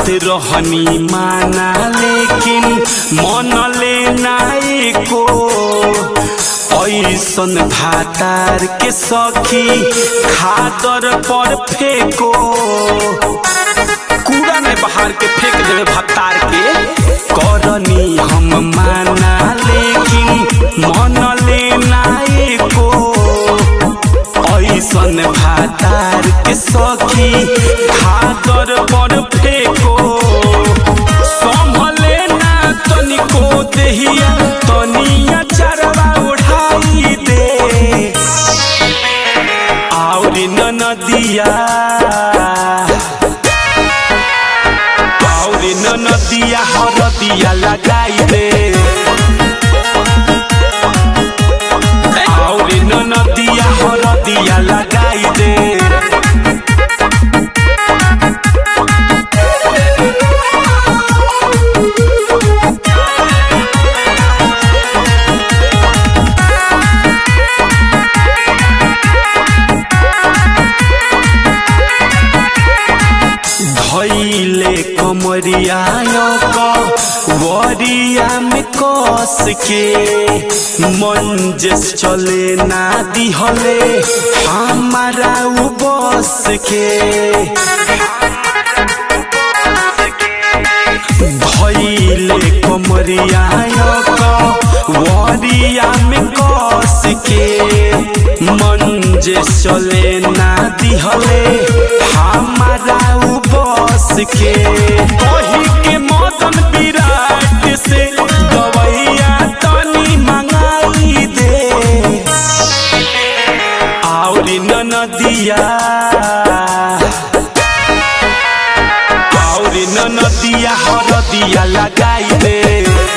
रहनी माना लेकिन मन ले नाई को ऐसन भातार के सखी खादर पर फेंको कूड़ा में बहार के फेंक देवे भत्तार के करनी हम माना लेकिन मन ले नाई को ऐसन भातार के सखी खादर पर फेंको संभले ना तनिको देहिया तनिया चरवा उठाई दे और न नदिया और न नदिया हरदिया लगाई दे और न नदिया हरदिया लगाई दे धैले कमरिया वरिया में कस के मंजस चले ना दिहले हमारा उ बस के धैले कमरिया वरिया में कस के मंजस चले ना दिहले हमारा उ बस के वही के मौसम विराट से दवैया तनी मंगाई दे और न नदिया और न नदिया हरदिया लगाई दे